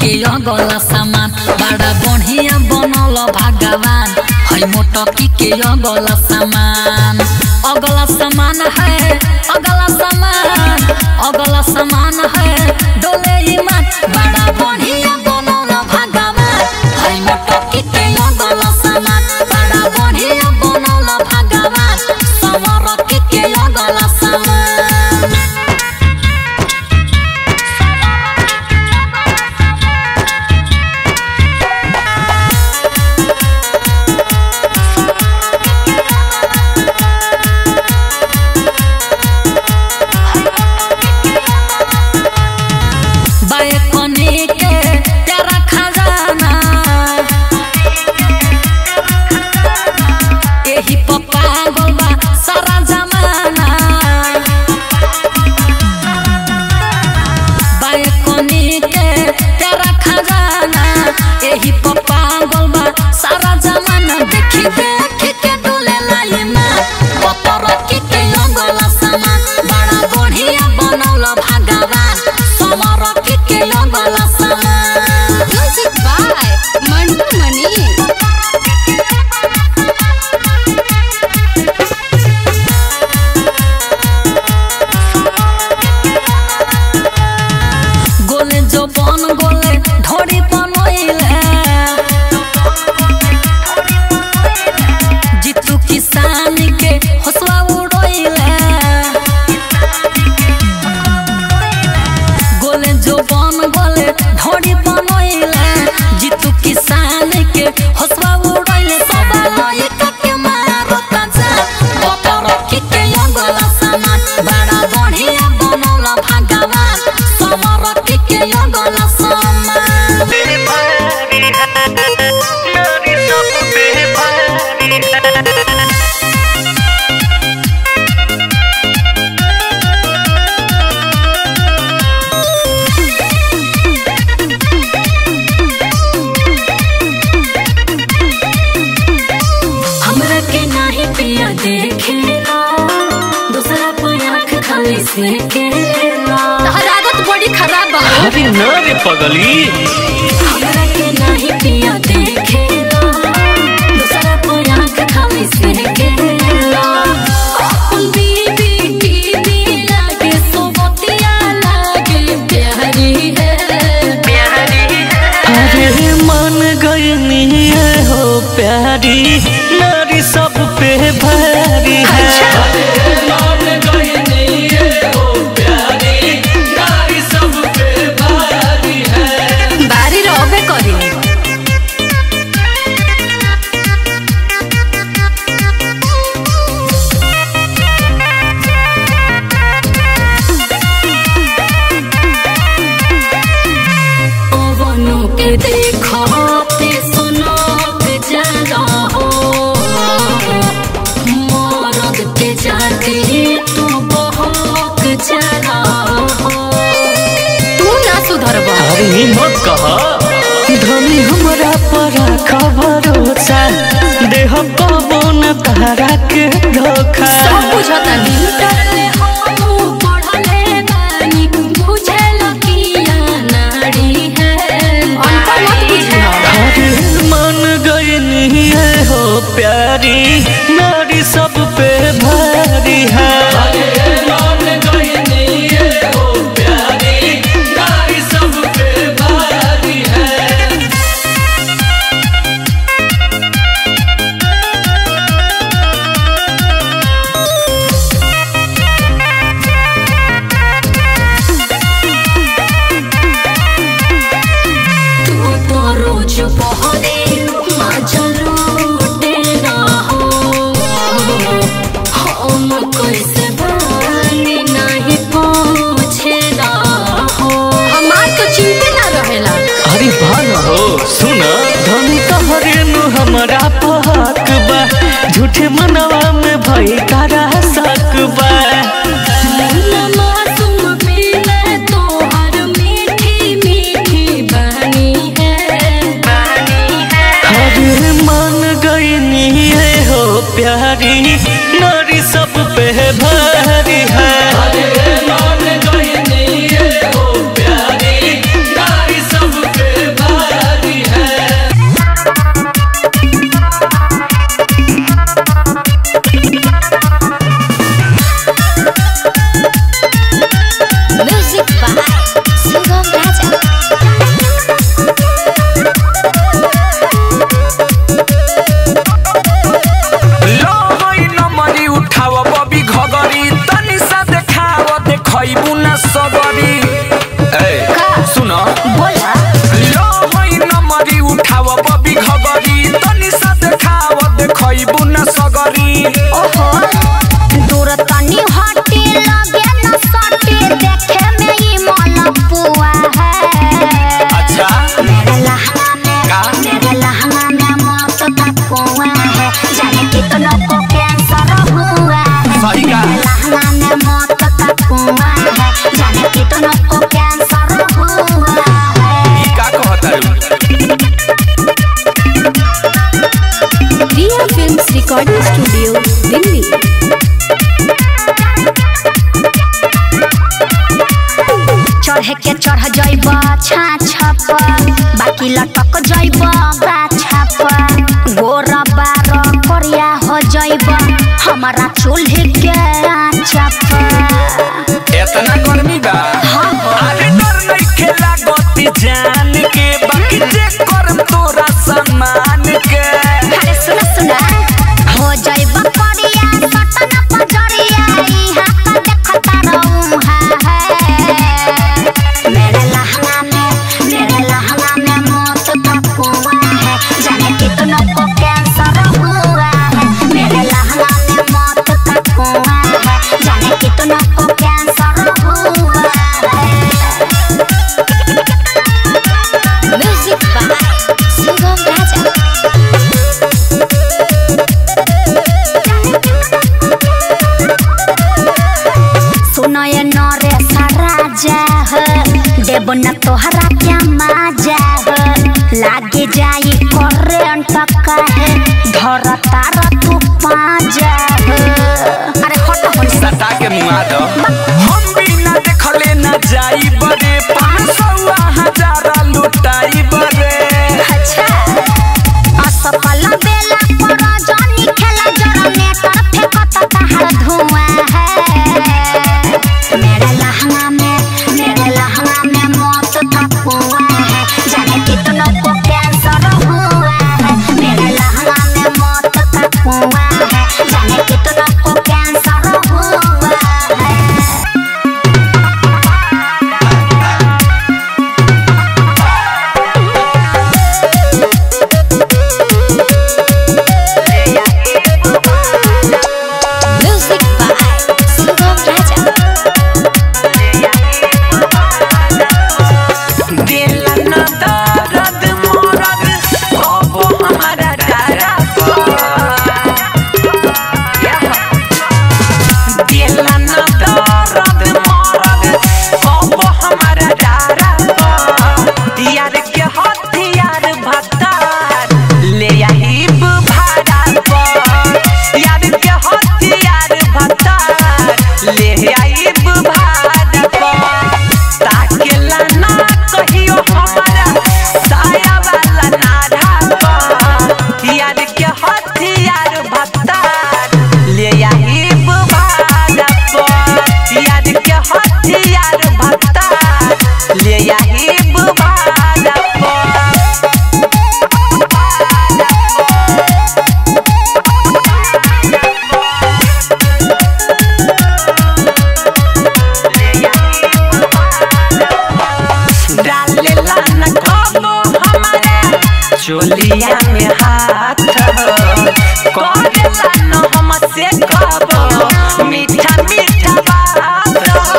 के अगला सामान बड़ा बढ़िया बनल भगवान है मोटकी के अगला सामान अगला सामान है अगला सामान अगला सामान है डोले ईमान बड़ा बढ़िया बनल भगवान है मोटकी के अगला सामान बड़ा बढ़िया बनल भगवान समरकी के अगला सामान बायकोनी के प्यारा खजाना एही पप्पा गोलबा सारा जमाना बायकोनी के प्यारा खजाना एही पप्पा गोलबा सारा जमाना देखी देखी के डोले लाइना पतर की के अंगला सामान बड़ा बढ़िया बनौल भगवान समर की के अंगला सामान म्यूजिक बाय मंटू मनी गोले जो बन गोले ढोड़ी बनोइले जीतू किसान के हौसला उड़ोइले गोले जो बन गोले ढोड़ी बनोइले जीतू किसान के हौसला उड़ोइले सब लइका के मारो ताजा पतर की के अंगला सामान बड़ा बढ़िया बनौल भगवान समर की के अंगला सामान हमरा के नाही पिया देखेला दूसरा पर आँख खाली से केला तहर आदत बड़ी खराब बा अरे न रे पगली हमरा के नाही पिया देखेला दूसरा पर आँख खाली से केला अपन बीबी टीवी लागे सोबतिया लागे प्यारी है अरे मन गयनी है हो प्यारी नारी सब पे भारी है बारी रहबे करी पवनों के देखते सुनत जरा हो मरद के जाते तू बहक जरा हो तू ना सुधरबा अरे मत कहा धनी हमरा पर खबरोसा देह पवन तारा के धोखा सब बुझतानी डरले हम पढ़ले बानी बुझल किया नारी है अनपढ़ मत बुझिया अरे मन गयनी है हो प्यारी नारी सब पे भारी है तू तो रोज बहरे मजल लूटे ना हो हम कैसे बानी नहीं पूछे ना हो हमार तो चिंते ना रहेला अरे भान हो सुन धनी तोहरे नु हमरा पहक बा झूठे मनवा में भई तारा शक बा मासूम पीले तोहर मीठी मीठी बानी है अरे मन गयनी है हो प्यारी नारी सब पे भारी है Hey! रिकॉर्डिंग स्टूडियो दिल्ली चढ़े के चढ़ जइब छाछ बाकी लटक जइब गाछ गोर बार करिया हो जइब हमारा चूल्हे के आँच इतना गर्मी बा अरे डर नइखे लागत जान के बाकी जे करम तोरा सम्मान के अरे सुना सुना हो जइब करिया सटन पजरिया इहा का देखता रहूं है मेरे लहंगा में मेरे लहंगा में मौत का कुआं है जाने कितनों को कैंसर हुआ है मेरे लहंगा में मौत का कुआं है जाने कितनों को कैंसर हुआ है म्यूजिक बाय सुगम राजा सुनो ये नरे राजा हो देव न तोहरा क्या माजा हो लागे जाई करेंट कहे धर तार तू पाजा हो अरे हट हो सटा के मुआ दो हम बिना देखले न जाई बरे पाँच सौ हजार लुटाई बरे अच्छा असफल बेला पर जानी खेला जनरेटर फेंकत तहर धुआं है मेरे लहंगा में मेरे लहंगा में मौत का कुआं है जाने कितनों को कैंसर हुआ है मेरे लहंगा में मौत का कुआं है जाने कितनों को कैंसर हुआ है म्यूजिक बाय सुगम राजा दिल न दर्द मोरद अब हमारा डरा दिल न दर्द मोरद अब हमारा डरा यार के हथियार भत्तार ले आहिब भाड़ा पर यार के हथियार भत्तार ले आहिब भाड़ा पर ताकेला ना कहियो हमारा साया वाला नाढ़ा पर यार के हथियार भत्तार ले आहिब भाड़ा पर यार के हथियार भत्तार ले आहिब भाड़ा पर डालेला न कबो हमारे चोलिया में हाथ करेला न हमसे कबो मीठा मीठा बात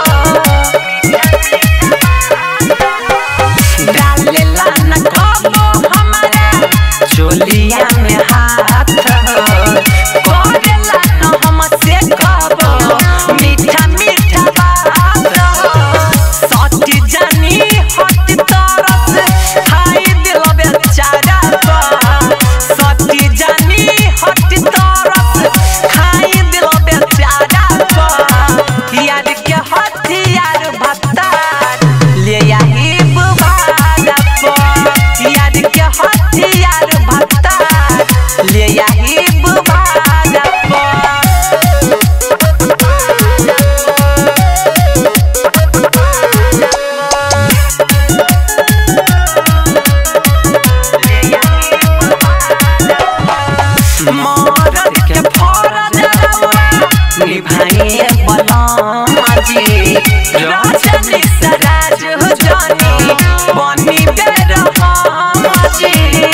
डालेला न कबो हमारे चोलिया में हाथ करेला न हमसे कबो मीठा मीठा बात सच जानी हट तरफ खाई दिल बेचारा सच जानी हट तरफ खाई दिल बेचारा यार के हथियार भत्तार ले आहिब भाड़ा पर यार के हथियार भत्तार ले आहिब भाड़ा पर मरद के फरज निभाइए बलमाजी रजनी सराज हो जानी बनी बेरहमाजी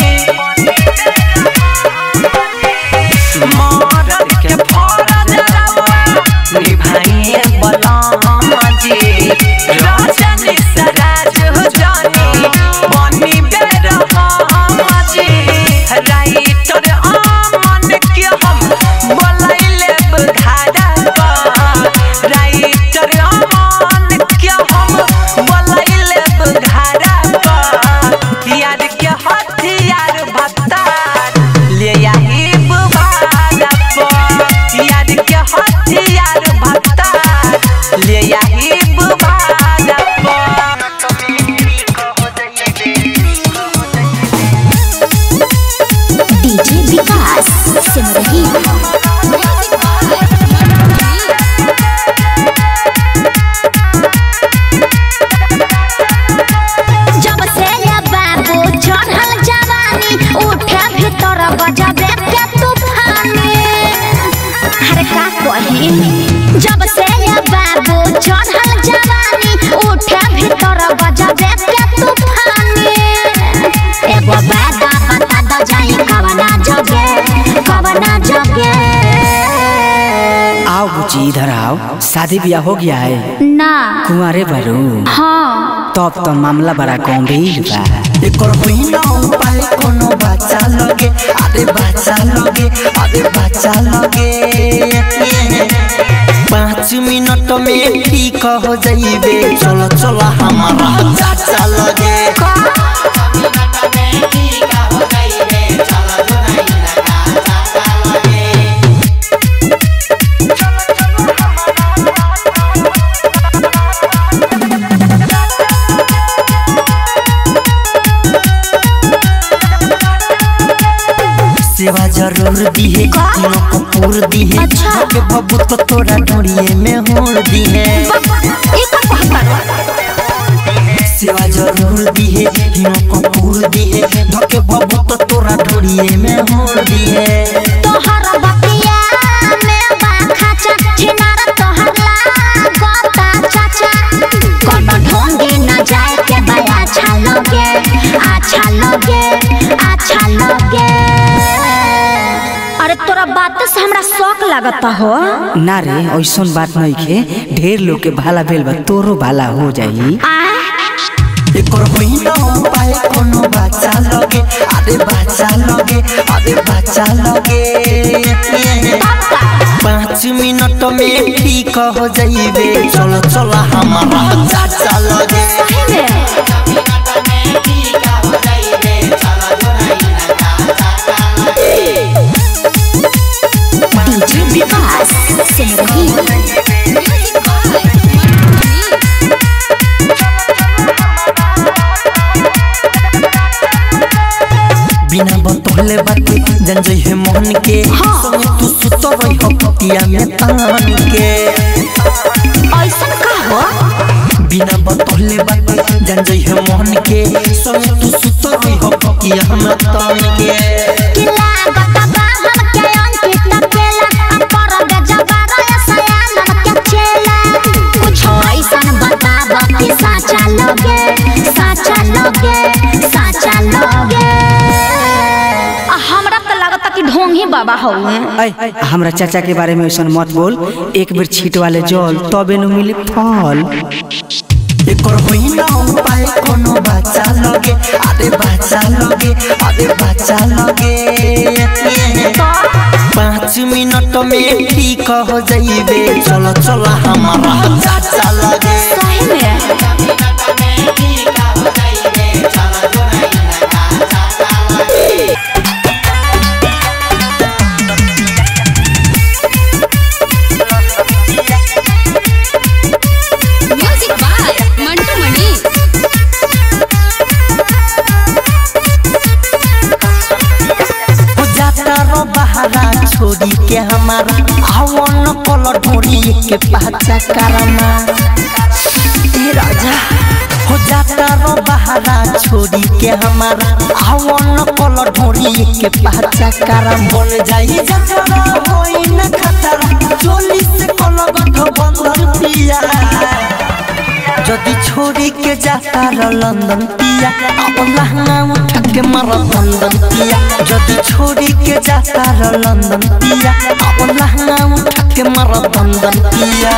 मरद के फरज निभाइए बलमाजी रजनी सराज हो जानी बनी बेरहमाजी राइटर अमन के हम बोलैले बघाड़ा राइटर अमन के हम बोलैले बघाड़ा शादी ब्याह हो गया है ना कुंवारे बारू हाँ तब तो मामला बड़ा गंभीर बा एकर पहिना उपाय कोनो बच्चा लगे अरे बच्चा लगे अरे बच्चा लगे पाँच मिनट में ठीक हो जाइबे चलो चलो हमारा चाचा लगे सेवा जरूर दिहे तीनों को पूर दिहे अच्छा। के बबू तो तोरा डोरिए में होड़ दिहे ई का कहत सेवा जरूर दिहे तीनों को पूर दिहे धके बबू तो तोरा डोरिए में होड़ दिहे तोहर बतिया में बा खाचा छिनार तोहर लागता चाचा कोनो ढोंगे न जाए के बा अच्छा लगे अच्छा लगे अच्छा लगे अरे तोरा बात से हमरा शौक लागता हो ना रे ऐसन बात नहीं खे ढेर लोग के भाला भेल बा तोरो भाला हो जाई आ एकर पहिना उपाय कोनो बच्चा लगे अरे बच्चा लगे अरे बच्चा लगे पाँच मिनट में ठीक हो जाइबे चलो चलो हमारा चाचा लगे सही में डीजे विकास सिंह बिना बतौले बाते जन जइहे मोहन के संगे तू सुतबै हो पतिया में तान के ऐसन का हो बिना बतौले बाते जन जइहे मोहन के संगे तू सुतबै हो पतिया में तान के कि लागत बा हमके अंकित केला पर दे जबार सयान के चेला कुछ ऐसन बताब कि साचा लगे साचा लगे साचा लगे आ, हमरा तो लागत कि ढोंगी बाबा हउए ऐ हमरा चाचा के बारे में ऐसन मत बोल एक बेर छीट वाले जल तबे न मिली फल एकर होइना उपाय कोनो बच्चा लगे अरे बच्चा लगे अरे बच्चा लगे पाँच मिनट में ठीक हो जाइबे चलो चलो हमारा चाचा लगे सही में म्यूजिक बाय मंटू मणि हो जाता रो बहारा छोड़ी के हमारा आवन कल ढोरी के पाचा करना ए राजा हो जाता रो बहारा छोड़ी के हमारा आवन कल ढोरी के पाचा करम बन जाई जतरा होई न खतरा चोली से कल गठ बंधन पिया যদি छोड़ी जाता र लंदन पिया अब लहंगा उठा के मर लंदन पिया যদি छोड़ी के जाता र लंदन पिया अब लहंगा उठा के मर लंदन पिया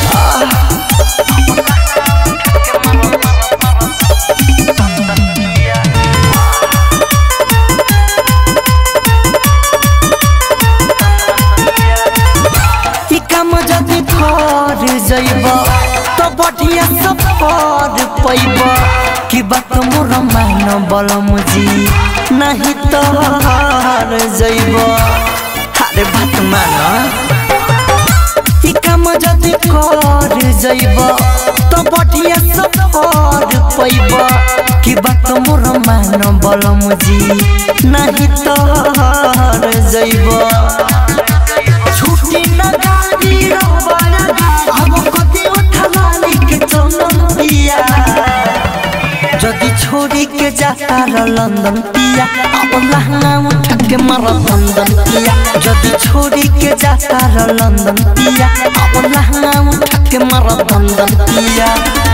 ई काम जदि कर जइब तो बढ़िया सफर पैब कि बात मोर मान बलम जी नहीं तो हार जइब अरे बात मान ई काम जदि कर जइब तो बढ़िया सफर पैब कि बात मोर मान बलम जी नहीं तो हार जइब छुट्टी न गाड़ी रबाया अब कति उठलाली के चंदन पिया যদি छोड़ी के जाता र लंदन पिया अब लहंगा उठा के मर लंदन पिया যদি छोड़ी के जाता र लंदन पिया अब लहंगा उठा के मर लंदन पिया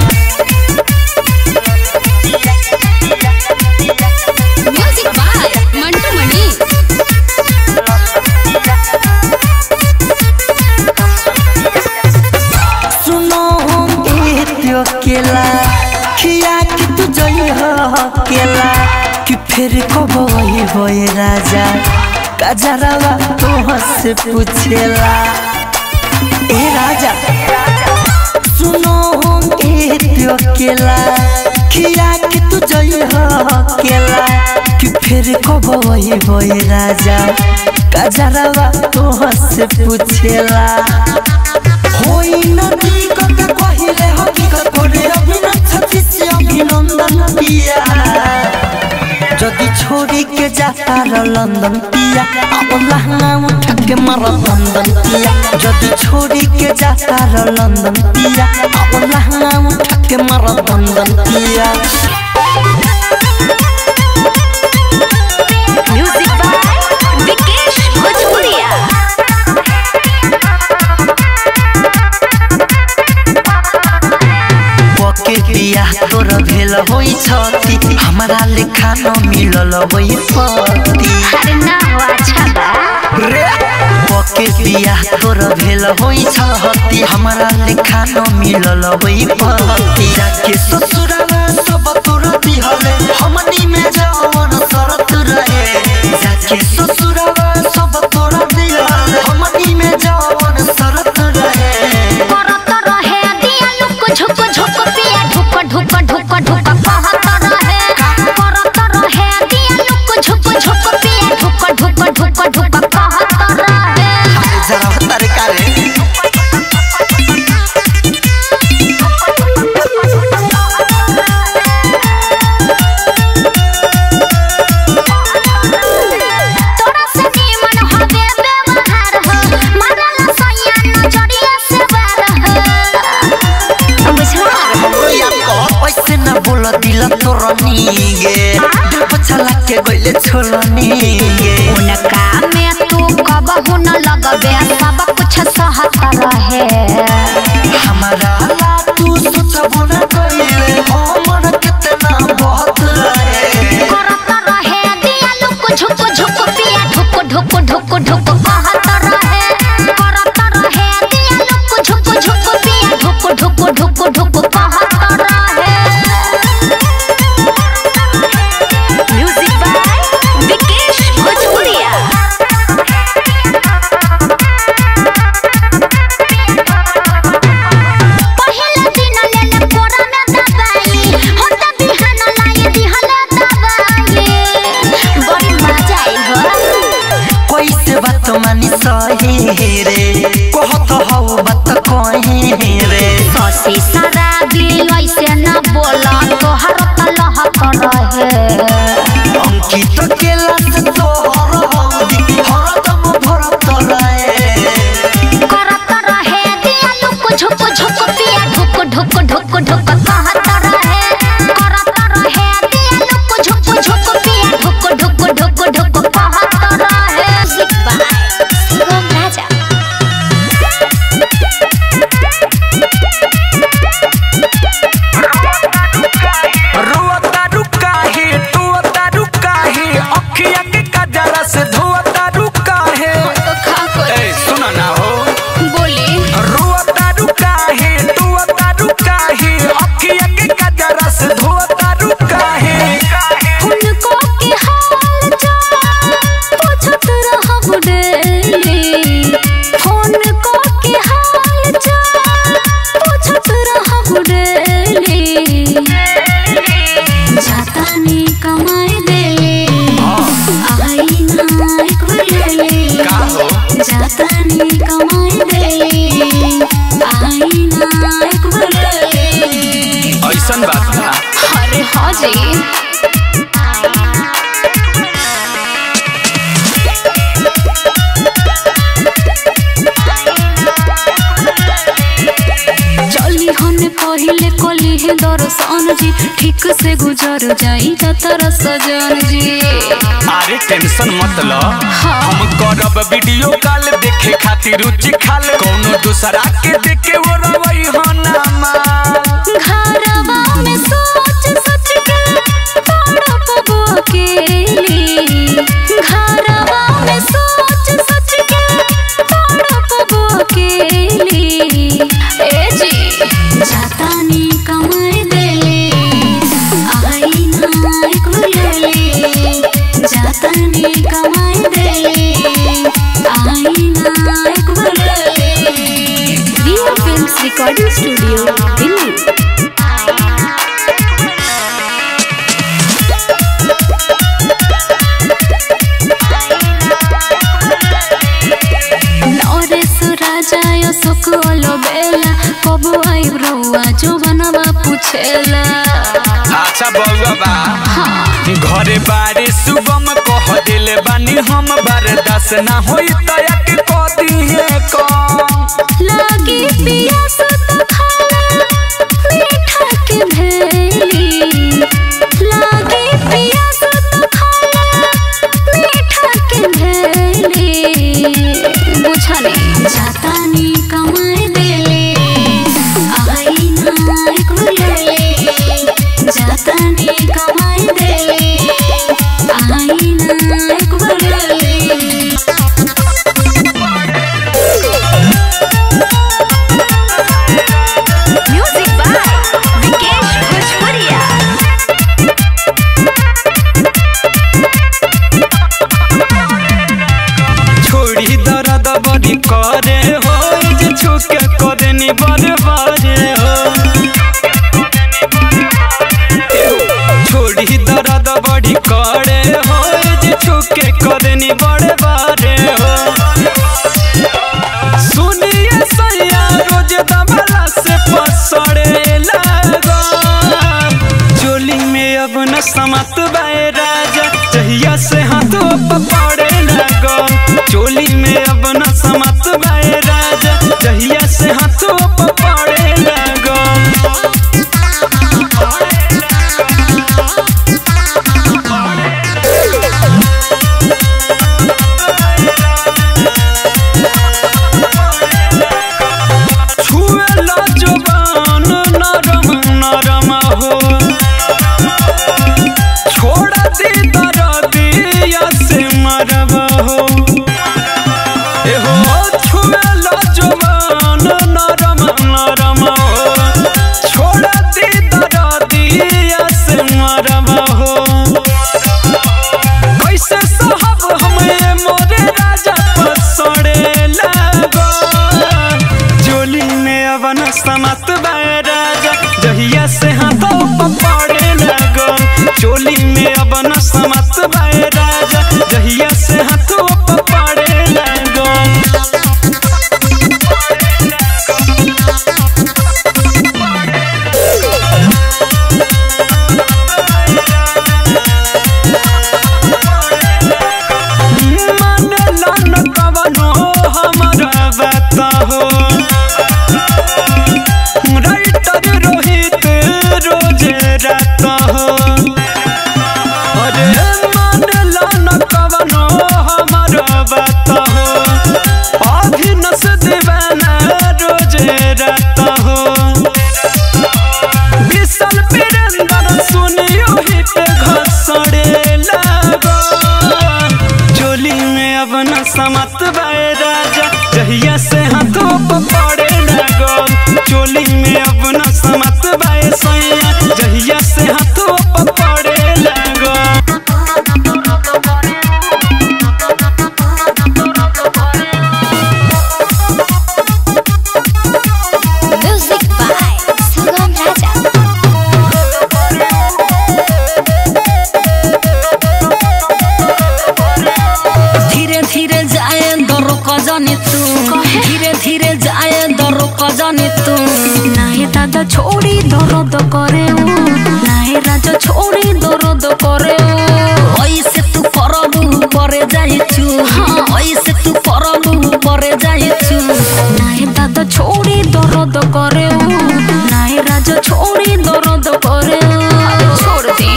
म्यूजिक बाय मंटू मणि अकेला कि फिर कब वही होए राजा कजरवा तो से पूछेला ए राजा सुनो होंगे त्यो अकेला खिया के तू जई हो अकेला कि फिर कब वही होए राजा कजरवा तो से पूछेला होई नदी कके कहिले हकीकत करे अभिनंदन छत्तीस अभिनंदन पिया যদি छोड़ी के जाता र लंदन पिया अब लहंगा उठा के मर बंदन पिया যদি छोड़ी के जाता र लंदन पिया अब लहंगा उठा के मर बंदन पिया म्यूजिक बाय विकेश भोजपुरिया पके पिया तोर भेल होई छती हमारा लेखा न मिलल होई पति अरे ना हो अच्छा बा पके पिया तोर भेल होई छती हमारा लेखा न मिलल होई पति जाके ससुरावा सब तोर दिहले हमनी में जवन शरत रहे जाके ससुरावा सब तोर दिहले हमनी में जवन शरत रहे करत रहे दिया लुक झुक झुक पिया ढुक ढुक ढुक ढुक कहत रहे करत रहे दिया लुक झुक झुक पिया ढुक ढुक ढुक ढुक कहत रहे जरा तारे कारे तोरा से निमन हवे व्यवहार हो मरला सैया नजरिया से बार हो बुझला हमरो याद कर ऐसे न बोल दिल तोर नीगे दिल पछला के गइले छोलनी गे उनका में तू कबहू न लगबे सब कुछ सहत रहे हमारा ला तू सोचबो न कइले हमर कितना बहुत रहे करत रहे दिया लुक झुक झुक पिया ढुक ढुक ढुक ढुक कहत रहे करत रहे दिया लुक झुक झुक पिया ढुक ढुक ढुक ढुक कहत रहे म्यूजिक बाय विकेश भोजपुरिया पहिला दिन लेले कोरा में दबाई होता बिहान लाई दिहला दबाई बड़ी मजा आई हो कैसे बात मानी सही रे कहत हौ बात कही रे ससी शराबी ऐसे न बोला तोहर तलह कर रहे अंकित केला से तोहर हौदी हरदम भरत रहे करत रहे दिया लुक झुक झुक पिया ढुक ढुक ढुक ढुक कहत रहे करत रहे दिया लुक झुक झुक पिया ढुक ढुक ढुक ढुक कहत रहे म्यूजिक बाय शिवम राजा रोता रुका है टुअता रुका है अखिया के कजरा से धोता रुका है तो खा कर ए सुना ना हो बोली रोता रुका है टुअता रुका है अखिया के कजरा से धोता रुका है उनको के हाल चाल पूछत रहब डेली फोन को के हाल चाल पूछत रहब डेली जाता नी कमाई देले आई ना एक बेले का हो जाता नी कमाई देले आई ना एक बेले ऐसन बात ना अरे हाँ जी चली हमने पहिले कली है दर्शन जी ठीक से गुजर जाई जतर सजन जी अरे टेंशन मत लो हम करब वीडियो कॉल देखे खातिर रुचि खाल कोनो दूसरा के देखे वो रवई हो ना माल घरवा में सोच सोच के तड़प अकेली घरवा में सोच सोच के तड़प अकेली ए जी जाता नी कमाई देले आई आईना एक बुलेले जातनी कमाई देले आईना एक बुलेले Riya films recording studio Delhi Naresh राजा यो सुकोलो बेला कबो आई ब्रुआ जो बनवा पूछेला अच्छा बउआ बा घरे बारे सुगम कह दिले बानी हम बर्दाश्त ना होई तया के कह दिए कम लागी पियास तो खाला मीठा के भेली लागी पियास तो खाला मीठा के भेली बुझले जातानी कमाई देले आईना एक बुलेले जातानी कमाई देले आईना एक बुलेले म्यूजिक बाय विकेश भोजपुरिया छोड़ी दर्द बड़ी करे हो जे छुके करे नी बरबारे हो छोड़ी दर्द बड़ी करे हो जे छुके करे नी बरबारे हो सुनिए सैया रोज दबला से पसड़े लगो जोली में अब न समत बाए राजा जहिया से हाथों पकड़े लगो चोली में अब न समत बाए राजा जहिया से हाथों पकड़े लगो छुएला जुबान नरम नरम हो छोड़ दी दरदिया से मरब हो एहो छुएला जुबान नरम नरम हो छोड़ दी दरदिया से मरब हो कैसे साहब हमें मोरे राजा पसड़े लगो जोली में अवन समत बाए राजा जहिया से हाथों पकड़े लगो चोली में अवन समत बाए राजा जहिया से हाथों पकड़े लगो मन लन कवनो हमरा बात हो राइटर रोहित रोज रात हो अरे मन लन कवनो हमरा बात हो अभिनस दीवाना रोज रात हो विशाल वीरेंद्र सुनियो हित घसड़े लगो चोली में अब न समत बाए राजा जहिया से हाथों पकड़े लगो चोली में अब न समत बाए सैया जहिया से हाथों पकड़े लगो म्यूजिक बाय सुगम राजा धीरे धीरे जाए दरो कजनी तू धीरे धीरे जाए दरो कजनी तू नाहे दादा छोड़ी दर्द करे ऊ नाहे राजा छोड़ी दर्द करे ऊ ऐसे तू करबू परे जाइछु ऐसे तू करबू परे जाइछु नाहे दादा छोड़ी दर्द करे ऊ नाहे राजा छोड़ी दर्द करे ऊ छोड़ दी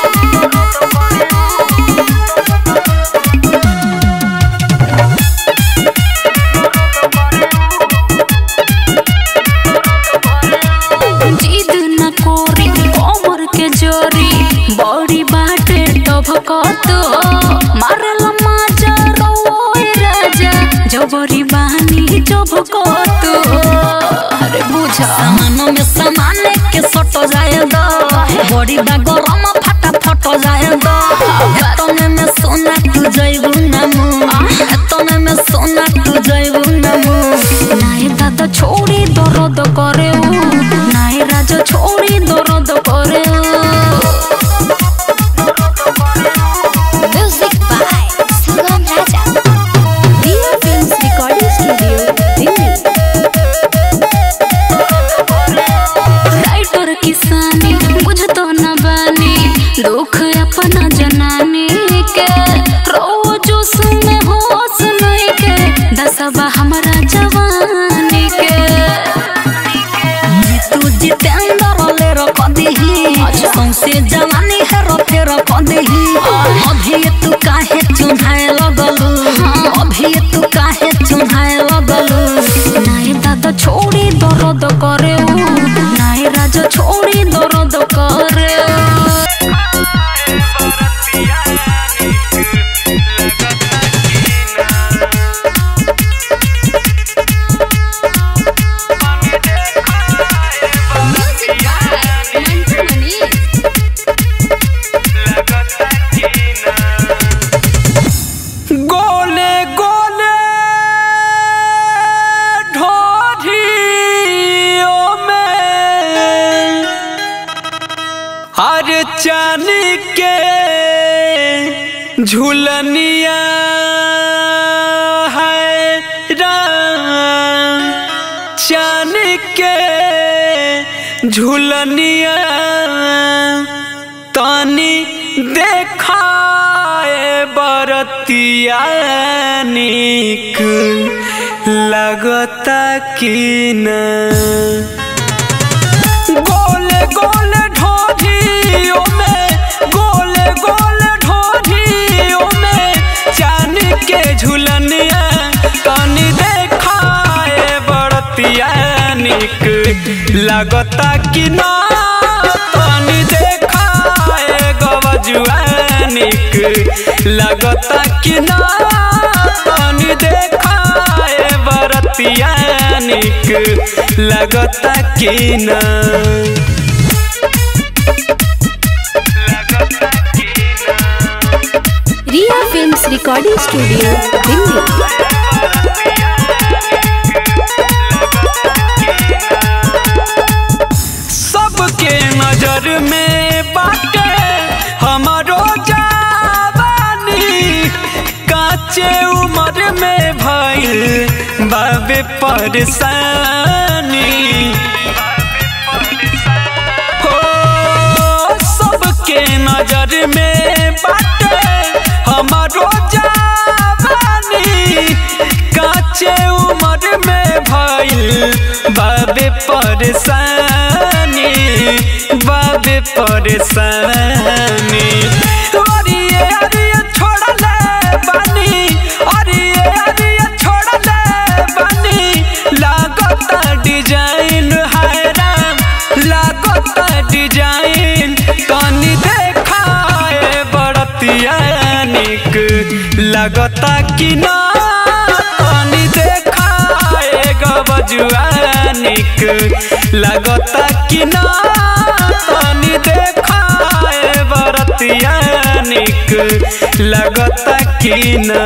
जिद न कोरी कोमर के जोरी बड़ी बाटे टभकत मारल माजा रोए राजा जबरी बानी जबकत अरे बुझा सामान में सामान के सट जाए दो बड़ी बा गरम फट अपना जनानी के रोजोस में होश नहीं के दसबा हमारा जवानी के तू जितेंद्र ले रख दीही सौंसे जवानी है रखे रख दीही अभी तू काहे चुन्हाए लगलू अभी तू काहे चुन्हाए लगलू नाई दादा छोड़ी दर्द करे ऊ नाई राजा छोड़ी दर्द करे गोले गोले ढोढ़ियों में हर चांदी के झुलनिया है राम चांदी के झुलनिया तानी देखाए बरतिया निक लगता कि न गोले गोले ढोढ़ियों में गोले गोले ढोढ़ियों में चांद के झुलनिया तनी देखाए बड़तिया निक लगता कि ना तनी देखाए गवजुआ निक लगता कि ना तनी देखाए बरतिया निक लगता कि ना Riya films recording studio Delhi सबके नजर में बाटे हमारो जवानी काचे उम्र में भइल बाबे परेशानी हो सबके नजर में बाटे हमारो जवानी काचे उम्र में भइल बाबे परेशानी बाबे परेशानी अरिये अरिये छोड़ले बानी अरिये अरिये छोड़ले बानी लागता डिजाइन है राम लागता डिजाइन तनी देखाए बड़तिया निक लगता कि ना तनी देखाए गबजुआ निक लगता कि ना तनी देखाए बरतिया निक लगता कि ना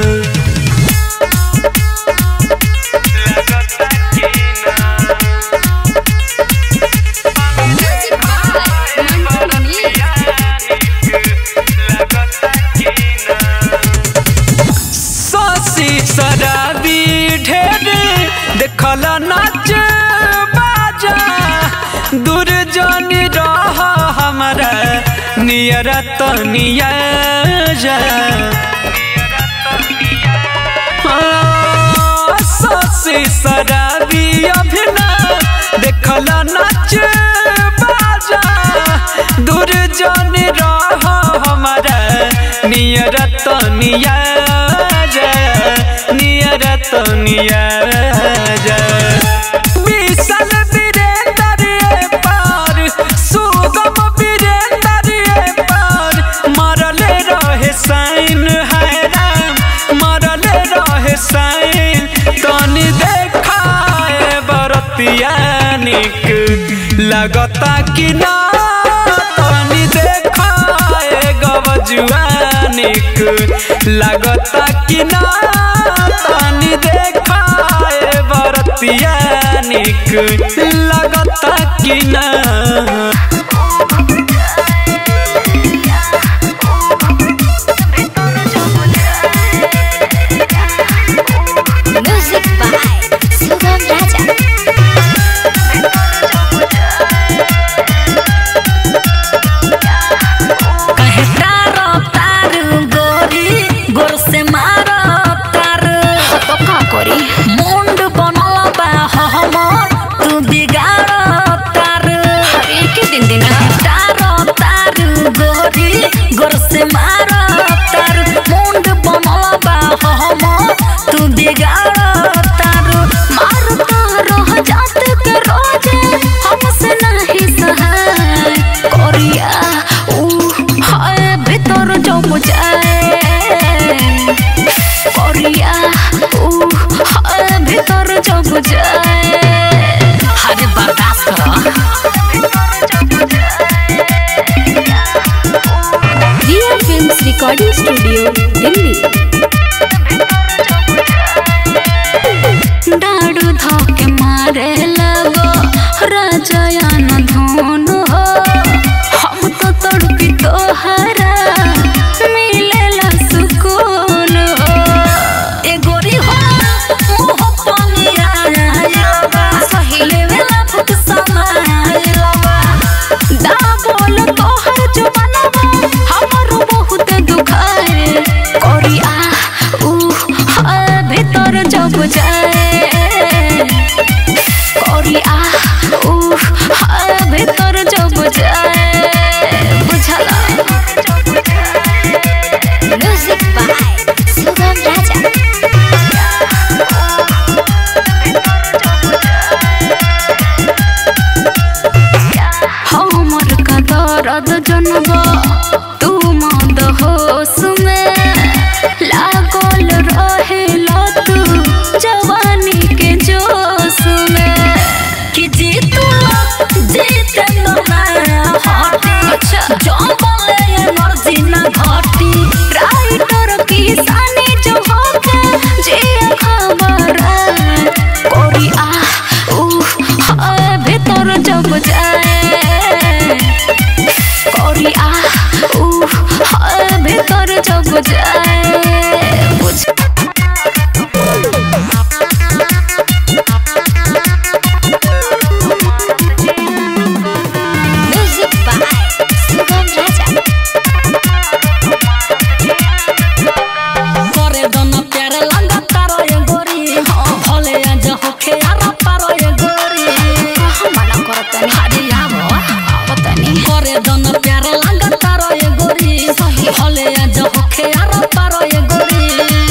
ससी शराबी ढेर देखल नाच बाजा दूर जानी रह हमारा नियर तनिया जा हाँ, ससी शराबी अभिना देखल नाच बाजा दूर जानी रह हमारा नियर तनिया जा नियर तनिया जा विशाल वीरेंद्र ये पार सुगम वीरेंद्र ये पार मरले रहे साइन है राम मरले रहे साइन तनी देखाए बरतिया निक लगता कि ना तनी देखाए गवजुआ निक लगता कि ना तनी देखाए बरतिया निक लगता कि ना म्यूजिक बाय सुगम राजा कहे जब जाए अरे बर्दाश्त करो Riya films recording studio Delhi डाडू धोके मारे लगो राजयान धोन हो हम तो तड़पी तोहरा मिलेला सुकून हो ए गोरी हो मुह पनिया सही लेवेला फुक समाइलवा दा बोल तोहर जुबानवा हमरो बहुत दुखाए कोरी आ ऊ आ भीतर जब जाए कोरी आ ऊ आ भीतर जब जाए बुझला म्यूजिक बाय सुगम राजा हमर का दर्द जनबा तू मद होश में लागल रहेला तू जवानी के जोश में कि जीतू जीते तो ना हटी अच्छा। जो बोले ये मर्जी ना घटी राइटर किसानी जो होके जे खबर कोरी आ ऊ आ भीतर जब जाए कोरी आ ऊ आ भीतर जब जाए बुझ म्यूजिक बाय सुगम राजा करे दन प्यार लंगा तारो ये गोरी भले आज होखे आरा पारो ये गोरी मना करतनी हरी आवो आवतनी करे दन प्यार लंगा तारो ये गोरी भले आज होखे आरा पारो ये गोरी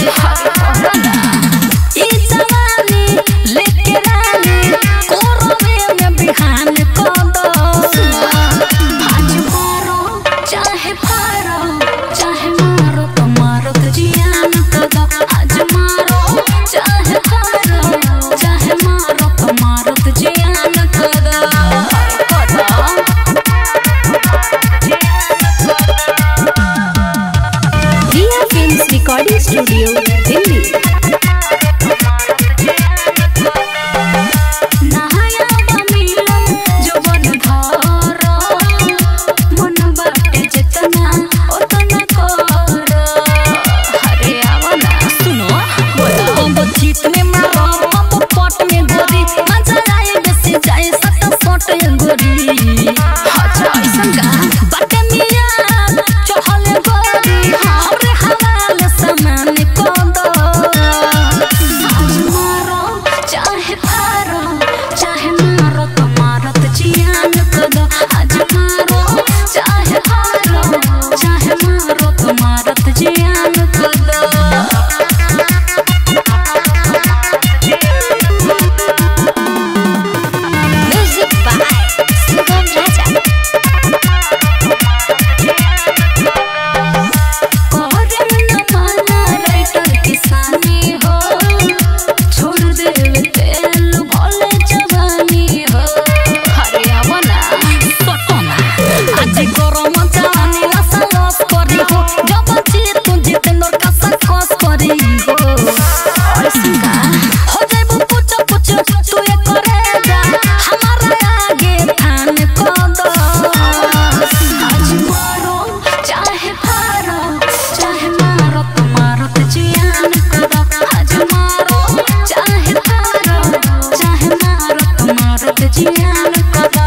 ई जवानी लेके रानी कोरवे में बिहान को दो आज मारो चाहे पारो चाहे मारो तो मारो तो जियान तो दो आज मारो चाहे पारो चाहे मारो तो मारो तो जियान तो दो Riya films recording studio Delhi नहाया मिलन जो बन धारा मन बाटे जितना उतना करो हरे आवना सुनो बम्बो जीत में मारो बम्बो पट में गोरी मजा आए बेसी जाए सट सट ये गोरी अच्छा ऐसन का बटे मिया चहल गोरी हमरे हवाले सामान को दो आज मारो चाहे पारो चाहे मारो तो मारो तो जियान को दो आज मारो चाहे पारो चाहे मारो तो मारो तो जियान को दो म्यूजिक बाय सुगम राजा करे न माना राइटर किसानी हो छोड़ देवे तेल भले जवानी हो हरे आवना सटना आज गरम जानी लसा लस करी हो जब जीत तू जितेंद्र का सकस करी हो ऐसन का हो जाइबू पुछ पुछ तू ये करे जा हमारा आगे थान को दो आज मारो चाहे पारो चाहे मारो तो मारो तो जियान करो आज मारो चाहे पारो चाहे मारो तो मारो तो जियान करो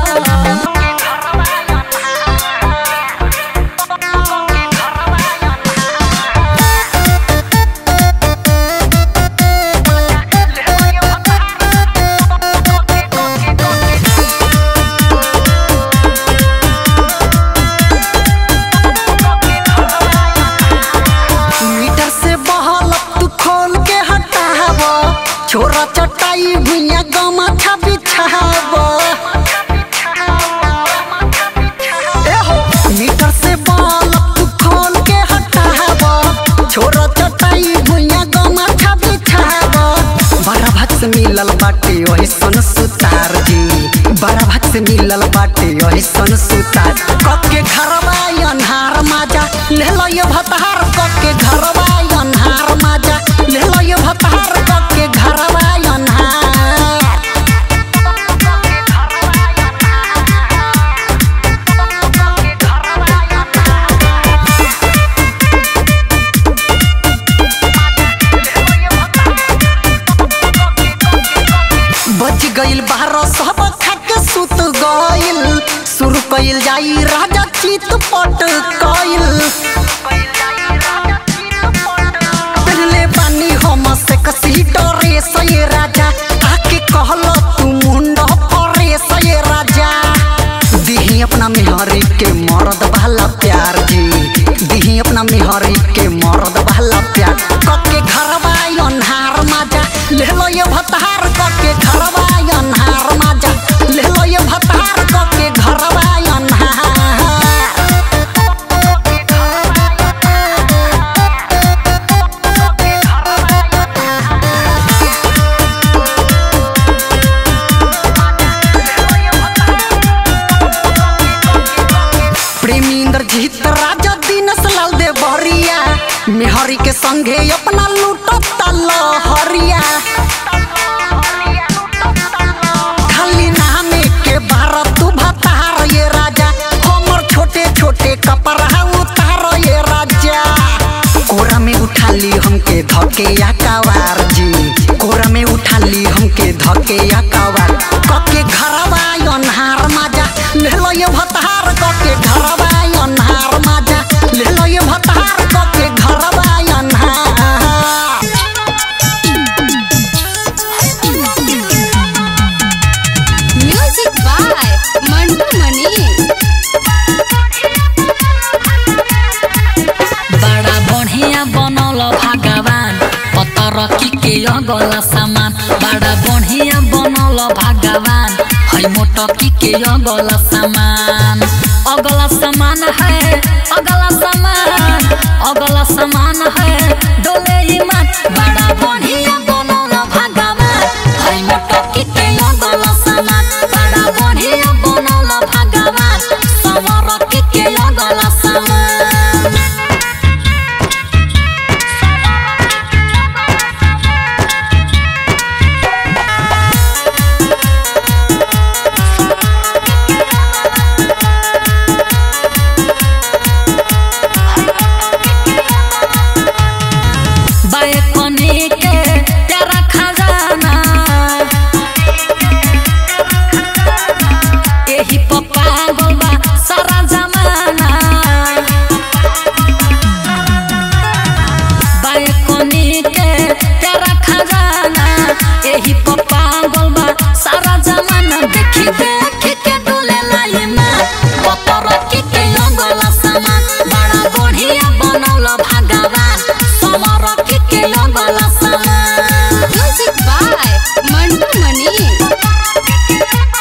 मीटर से बहल तू खोल के हटाव छोरा चटाई भुइया गमा छा बिछाव ए हो मीटर से बहल तू खोल के हटाव छोरा चटाई भुइया गमा छा बिछाव बड़ा भक्स मिलल बाटे से मिलल बाटे ऐसन सुतार कके घरवा अन्हार माजा ले लो ये भतार कके घरवा अन्हार माजा ले लो ये भतार कके घरवा अन्हार बच गइल बारह सब खाके सुत गइल शुरू कइल जाई राजा चित पट कइल पहले बानी हम से कसी डरे सये राजा आके कहल तू मुंड परे सये राजा दिही अपना मेहरी के मरद वाला प्यार जी दिही अपना मेहरी के मरद वाला प्यार कके घरवा अन्हार माजा ले लो ये भतार कके घरवा अन्हार माजा ले लो ये भतार कके घरवा अन्हार प्रेमी इंद्रजीत राजा दीनस लाल दे बहरिया मेहरी के संगे अपना लूटता लहरिया खाली नामे के बारह तू भतार ये राजा हमर छोटे छोटे कपड़ा उतार ये राजा कोरा में उठा ली हमके धके या कवार जी कोरा में उठा ली हमके धके या कवार कके घरवा अन्हार माजा ले लो ये भतार कके घरवा अन्हार माजा ले लो ये भतार कके घरवा अन्हार म्यूजिक बाय मंटू मनी बड़ा बढ़िया बनल भगवान पतर की के अगला सामान बड़ा बढ़िया बनल भगवान है मोटकी के अगला सामान अगला सामान है अगला सामान अगला सामान है डोले ईमान बड़ा बढ़िया बनल भगवान है मोटकी के अगला सामान बड़ा बढ़िया बनल भगवान समर के अगला सामान बैकने के प्यारा खजाना एही पप्पा गोलबा सारा जमाना बैकने के प्यारा खजाना एही पप्पा गोलबा सारा जमाना देखी देखी के डोले लाइना पतर की के अंगला सामान बड़ा बढ़िया बनौल भगवान समर की के अंगला सामान म्यूजिक बाय मंटू मनी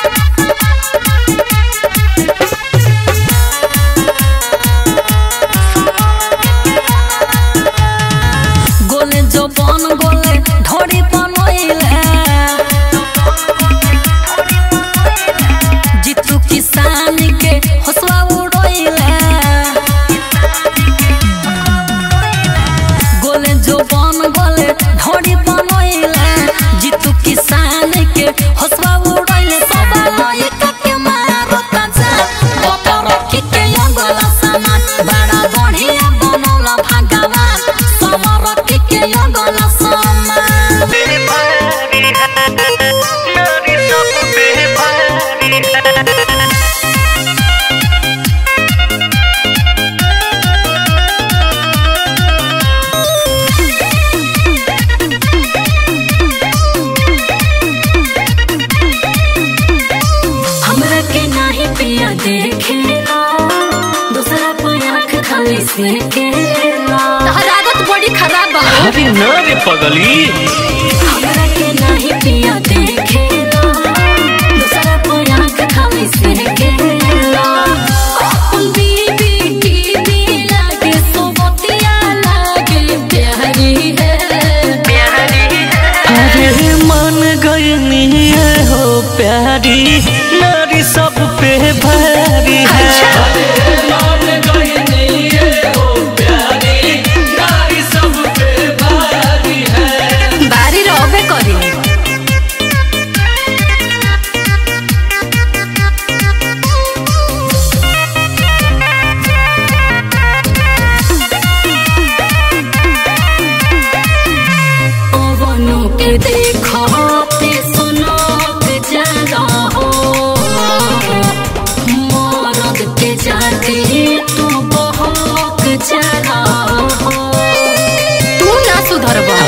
गोले जो बन गोले ढोरी बनोइले जीतू किसान के हौसला उड़ोइले गोले जो बन गोले ढोरी बनोइले जीतू किसान के हौसला उड़ोइले सब लइका के मारो ताजा पतर की के अंगला सामान बड़ा बढ़िया बनौला भगवान समर की के अंगला सामान हमरा के नाही पिया देखेला दूसरा पे आँख खाली से केला तहर आदत बड़ी खराब बा अरे ना रे पगली हमरा के नाही पिया देखेला दूसरा पे आँख खाली से केला अपन बीबी टीवी लागे सोबतिया लागे प्यारी है अरे मन गई हो प्यारी नारी सब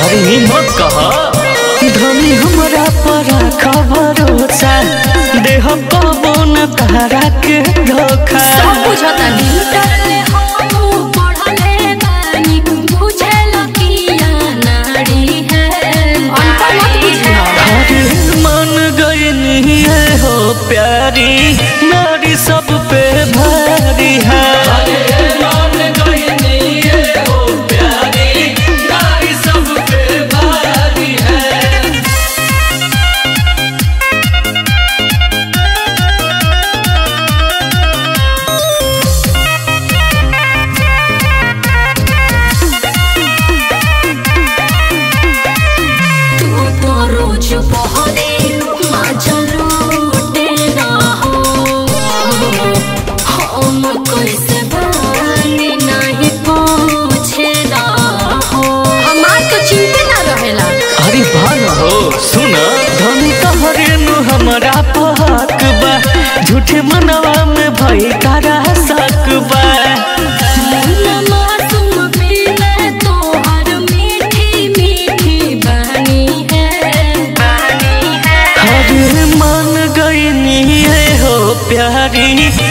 अरे हिम्मत कहा धनी हमरा पर खबरोसा देह कबो न तारा के धोखा सब बुझतानी डरले हम पढ़ले बानी बुझल किया नारी है अनपढ़ मत बुझिया अरे मन गई है हो प्यारी नारी सब पे भारी है तू तो रोज बहरे मजा लूटे ना हो हम कैसे बानी नहीं पूछे ना हो हमार तो चिंता ना रहेला अरे भान हो सुन धनी तोहरे नु हमरा पहक बा झूठे मनवा में भई तारा शक बा मुन्ना मासूम पीले तोहर मीठी मीठी बानी है बानी है अरे मन गई है हो प्यारी